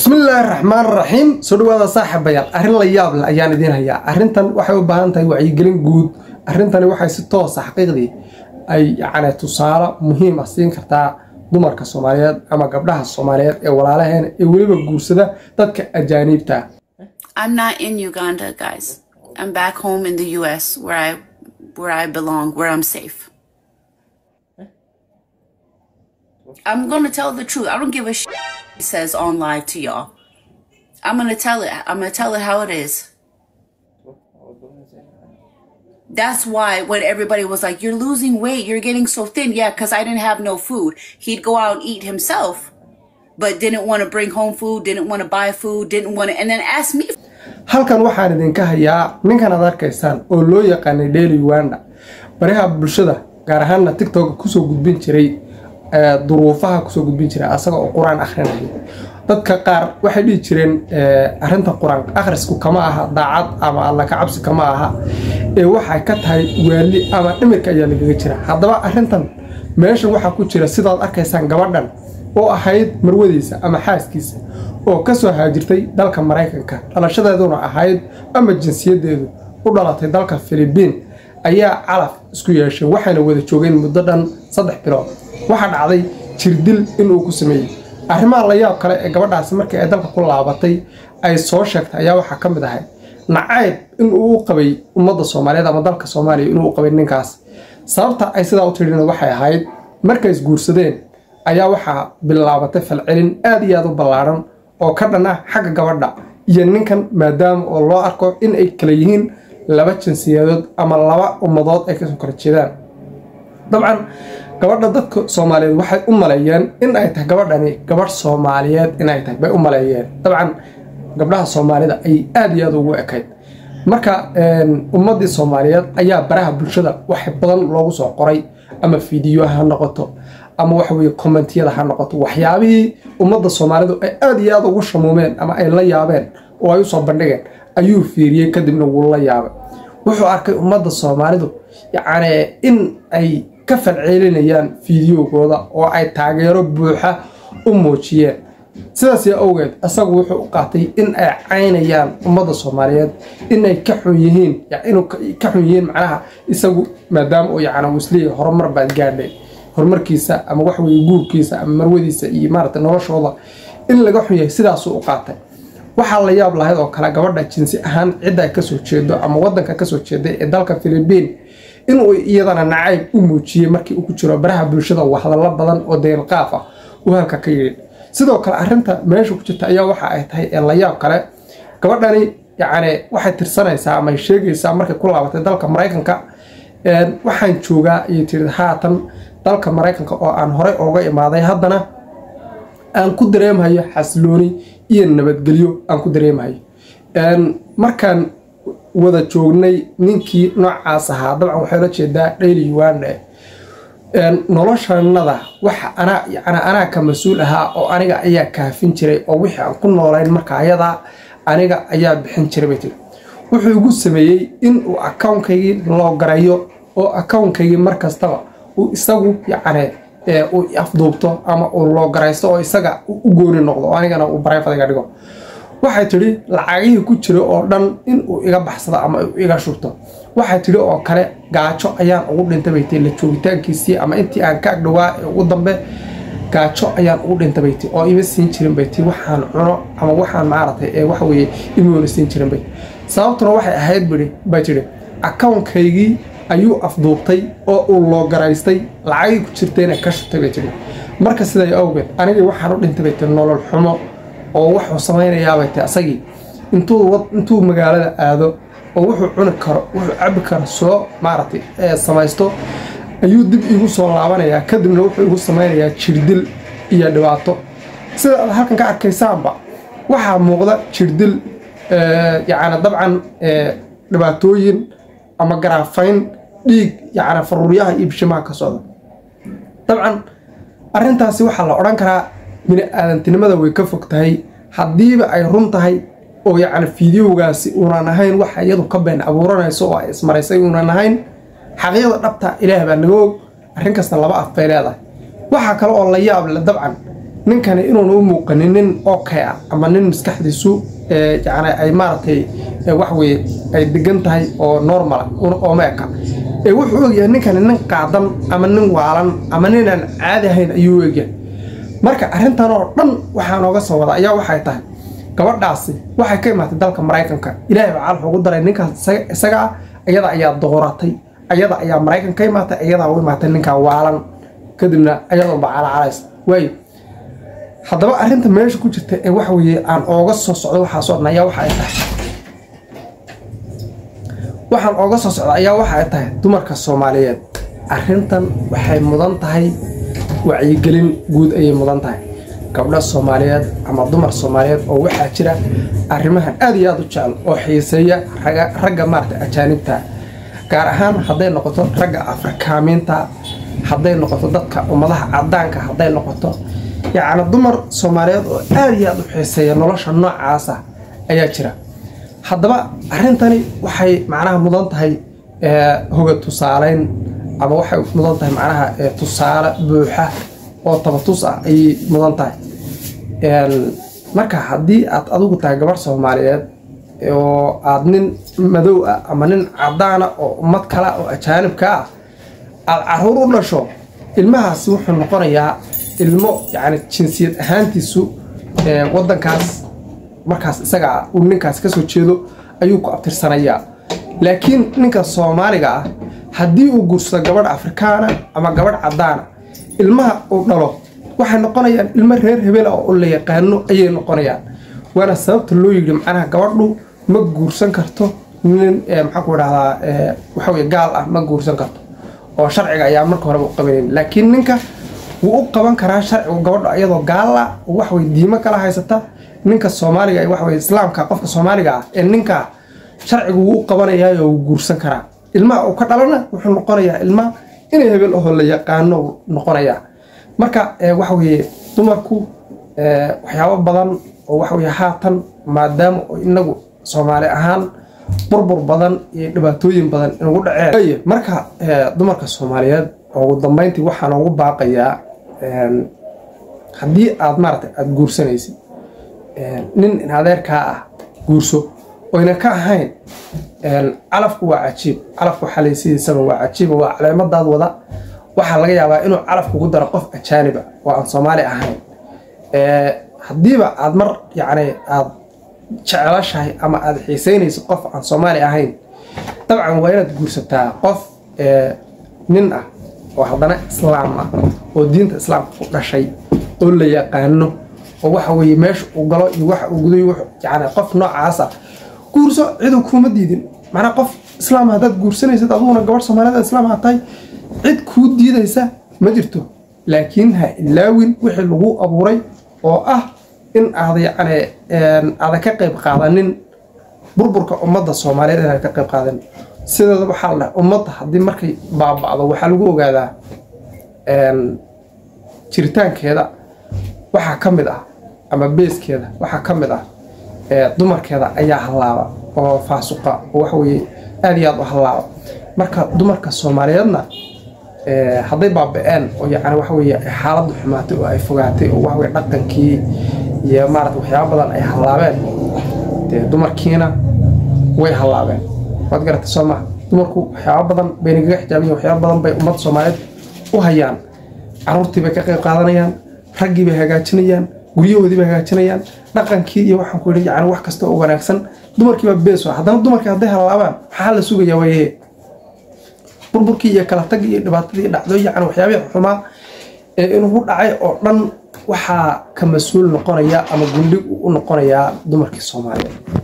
bismillaahi raxmaan raxiim soo dhawaada saaxiibayaal arrin la yaab leh ayaan idiin hayaa arrintan waxay u baahan tahay wacyigelin guud arrintani waxay si toosa xaqiiqdii ay yacni tusaale muhiim ah siin kartaa dumarka soomaaliyeed ama gabdhaha soomaaliyeed ee walaalaheena ee weliba guursada dadka ajaaniibta ah I'm not in Uganda, guys. I'm back home in the US where I where I belong, where I'm safe. I'm gonna tell the truth. I don't give a shit he says on live to y'all. I'm gonna tell it. I'm gonna tell it how it is. That's why when everybody was like, "You're losing weight, you're getting so thin," yeah, because I didn't have no food. He'd go out and eat himself, but didn't want to bring home food, didn't want to buy food, didn't want to, and then ask me halkan waxaan idinka hayaa ninkan aad arkaysaan oo loo yaqaanay daily uganda baraha bulshada gaar ahaanna tictok kusoo gudbin jiray ee, duruufaha kusoo gudbin jiray asaga oo qur-aan akhrinaya dadka qaar waxay dhihi jireen ee, arrinta qur-aan akhrisku kama aha daacad ama alla ka cabsi kama aha ee waxay ka tahay waali ama dhimirka ayaa lagaga jira haddaba arrintan meeshan waxaa ku jira sidaad arkaysaan gabadhan oo ahayd marwadiisa ama xaaskiisa oo ka soo haajirtay dalka maraykanka dhalashadeeduna ahayd ama jinsiyadeedu u dhalatay dalka filibiin ayaa calaf isku yeeshay waxayna wada joogeen muddo dhan saddex bilood waxaa dhacday jirdil inuu ku sameeyey arrimaha la yaab kale ee gabadhaasi markii ay dalka ku laabatay ay soo sheegtay ayaa waxaa ka mid ahay nacayb inuu u qabay ummadda soomaaliyeed ama dalka soomaaliya inuu u qabay ninkaas sababta ay sidaa u tidhina waxay ahayd markay isguursadeen ayaa waxaa bilaabatay falcelin aad iyo aad u ballaaran oo ka dhan ah xagga gabadha iyo ninkan maadaama oo loo arko in ay kala yihiin laba jinsiyadood ama laba ummadood ay kasoo kala jeedaan dabcan gabadha dadka soomaaliyeed waxay u maleeyeen in ay tahay gabadhani gabadh soomaaliyeed in ay tahay bay u maleeyeen dabcan gabdhaha soomaalida ay aad iyo aad ugu ekayd marka ummadii soomaaliyeed ayaa baraha bulshada wax badan loogu soo qoray ama fiidiyo ha noqoto ama waxa weye kommentiyada ha noqoto waxyaabihii ummadda soomaalidu ay aad iyo aad ugu shamuumeen ama ay la yaabeen oo ay usoo bandhigeen ayuu fiiriyey kadibna wuu la yaabay wuxuu arkay ummadda soomaalidu yacni in ay ka falceelinayaan fiidiyogooda oo ay taageero buuxa u muujiyeen sidaas yaa awgeed isagu wuxuu u qaatay in ay caynayaan ummadda soomaaliyeed inay ka xun yihiin inuu ka xun yihiin macnaha isagu maadaama uu yacni uu isleeyahay horumar baad gaadhay horumarkiisa ama wax weye guurkiisa ama marwadiisa iyo maaragtay noloshooda in laga xun yahay sidaasuu u qaatay waxaa la yaab lahayd oo kale gabadha jinsi ahaan cidda ay kasoo jeedo ama wadanka kasoo jeeday ee dalka filibiin inuu iyadana nacayb u muujiyey markii uu ku jiro baraha bulshada waxdallo badan oo deelqaaf ah uu halka ka yidhi sidoo kale arrinta meesha ku jirta ayaa waxa ay tahay ee la yaab kale gabadhani yacni waxay tirsanaysaa ama ay sheegaysaa markay ku laabatay dalka maraykanka waxaan joogaa ayay tiri haatan dalka maraykanka oo aan horey ooga imaaday haddana aan ku dareemahayo xasilooni iyo nabadgelyo aan ku dareemahayo markaan wada joognay ninkii noocaas ahaa dabcan waxay la jeedaa dhayli uganda noloshanada waxa anaa yani anaa ka mas-uul ahaa oo aniga ayaa kaafin jiray oo wixii aan ku noolayn marka ayadaa aniga ayaa bixin jiray bay tiri wuxuu igu sameeyey in uu akawnkaygii loo garayo oo akawnkaygii mar kastaba uu isagu yacni uu afduubto ama uu loo garaysto oo isaga u gooni noqdo oo anigana uu barayfad iga dhigo waxay tidhi lacagihii ku jira oo dhan in uu iga baxsado ama uu iga shubto waxay tidhi oo kale gaajo ayaan ugu dhintay bay tii la joogitaankiisii ama intii aan ka agdhowaa ee ugu dambe gaajo ayaan ugu dhintay bay tii oo ima siin jirin bay tii waxaan cuno ama waxaan maaragtay ee waxa weeye imuuna siin jirin bay sababtuna waxay ahayd bidhi bay tidhi akawnkaygii ayuu afduubtay oo uu loo garaystay lacagii ku jirtayna ka shubtay bay tiri marka siday awgeed anigii waxaan u dhintay bay tiri nolol xumo oo wuxuu samaynayaabay ti asagii intuu magaalada aado oo wuxuu cuni karo wuxuu cabi karo soo maaragtay samaysto ayuu dib igu soo laabanayaa kadibna wuxuu igu samaynayaa jirdil iyo dhibaato sida aad halkan ka arkaysaanba waxaa muuqda jirdil yacni dabcan dhibaatooyin ama garaafayn dhiig yacni faruuryaha iyo bishimaha ka socda dabcan arrintaasi waxaa la odhan karaa bini aadantinimada way ka fog tahay haddiiba ay run tahay oo yacni fiidiyowgaasi uunan ahayn waxa iyadu ka been abuuranayso oo ay ismaraysay uunan ahayn xaqiiqda dhabta ilaah baa naga og arrin kasta laba af bay leedahay waxaa kale oo la yaab le dabcan ninkani inuuna u muuqanin nin okay ah ama nin maskaxdiisu yani ay maaragtay waxweye ay degan tahay oo normala oo meeka ee wuxuu ogyahay ninkani nin qaadan ama nin waalan ama ninaan caadi ahayn ayuu u egyahay marka arrintan oo dhan waxaa nooga soo wada ayaa waxay tahay gabadhaasi waxay ka imaatay dalka maraykanka ilaahay baa calaf ugu daray ninkaas isaga ah ayada ayaa dooratay ayada ayaa maraykan ka imaatay ayadaa u imaatay ninkaa waalan kadibna ayadoonba calacalays waayo haddaba arrinta meesha ku jirta ee waxa weeye aan ooga soo socdo waxaasoo dhan ayaa waxa ay tahay waxaan ooga soo socda ayaa waxa ay tahay dumarka soomaaliyeed arrintan waxay mudan tahay wacyigelin guud ayay mudan tahay gabdho soomaaliyeed ama dumar soomaaliyeed oo waxaa jira arrimahan aad iyo aad u jecel oo xiiseeya ragga maarata ajaanibta gaar ahaan hadday noqoto ragga afrikaamiinta hadday noqoto dadka ummadaha cadaanka hadday noqoto yacni dumar soomaaliyeed oo aad iyo aad u xiiseeya nolosha noocaasa ayaa jira haddaba arrintani waxay macnaha mudan tahay hoga tusaaleyn ama waxay mudan tahay macnaha tusaale buuxa oo tabatus ah ayay mudan tahay marka haddii aad adigu tahay gabarh soomaaliyeed oo aad nin madow ah ama nin cadaana oo ummad kala oo ajaanibka ah aad caruur u dhasho ilmahaasi wuxuu noqonayaa ilmo yani jinsiyad ahaantiisu wadankaas markaas isaga uu ninkaas kasoo jeedo ayuu ku abtirsanayaa laakiin ninka soomaaliga ah haddii uu guursado gabadh afrikaana ama gabadh cadaana ilmaha uu dhalo waxay noqonayaan ilmo reer hebel ah oo la yaqaano ayay noqonayaan waana sababta loo yidhi macnaha gabadhu ma guursan karto nin maxaanku dhahdaa waxaweye gaal ah ma guursan karto oo sharciga ayaa marka horeba u qabanayn laakiin ninka wuu u qaban karaa sharcigu gabadho ayadoo gaala oo waxweye diimo kala haysata ninka soomaaliga waxweye islaamka qofka soomaaliga ah ee ninka sharcigu wuu u qabanayaayo wuu guursan karaa ilmaha uu ka dhalana wuxuu noqonayaa ilma inay hebel ahoo la yaqaano noqonayaa marka waxaweye dumarku waxyaabo badan oo waxaweye haatan maadaama inagu soomaali ahaan burbur badan iyo dhibaatooyin badan inugu dhaceen marka dumarka soomaaliyeed ugu dambeyntii waxaan ugu baaqayaa haddii aad maarata aada guursanaysid nin in adeerkaa ah guurso oyna ka ahayn calafku waa cajiib calafku xalay sidiisaba waa cajiiba waa caleemadaad wada waxaa laga yaabaa inuu calaf kugu daro qof ajaaniba oo aan soomaali ahayn haddiiba aad mar yacni aad jecelashahay ama aada xiiseynayso qof aan soomaali ahayn dabcan waa inaad guursataa qof nin ah oo haddana islaam ah oo diinta islaamka ku dhashay oo la yaqaano oo waxa weye meesha uu galo iyo waxa uu guday yani qof noocaas ah guurso ciduu kuuma diidin macnaa qof islaam haddaad guursanaysid aduguna gabadh soomaaliyed islaam ha tahay cid kuu diidaysa ma jirto laakiin ha ilaawin wixii lagu abuuray oo ah in aad yacni aada ka qayb qaadanin burburka ummadda soomaaliyeed inaad ka qayb qaadanin sideeda waxaa la dhahay ummadda haddii markay baaba'do waxaa lagu ogaadaa jiritaankeeda waxaa ka mid ah ama beeskeeda waxaa ka mid ah dumarkeeda ayaa hallaaba oo faasuqa oo waxaweye aada iyo aada u hallaaba marka dumarka soomaaliyeedna hadday baaba-een oo yani waxaweye xaaladdu xumaatay oo ay fogaatay oo waxaweye dhaqankii iyo maarata waxyaaba badan ay hallaabeen dee dumarkiina way hallaabeen waad garatay soo maha dumarku waxyaaba badan bay nagaga xijaabayiin waxyaaba badan bay ummadda soomaaliyeed u hayaan caruurtii bay ka qayb qaadanayaan raggii bay hagaajinayaan guryahoodii bay hagaajinayaan dhaqankii iyo waxaan ku yidhi yani wax kasta oo wanaagsan dumarkii baa bees haddana dumarkii hadday hallaabaan maxaa la sugayaa waye burburkii iyo kala tagii iyo dhibaatadii dhacdo yani waxyaabihii xumaa ee inugu dhacay oo dhan waxaa ka mas-uul noqonaya ama gundhig u noqonayaa dumarkii soomaaliyeed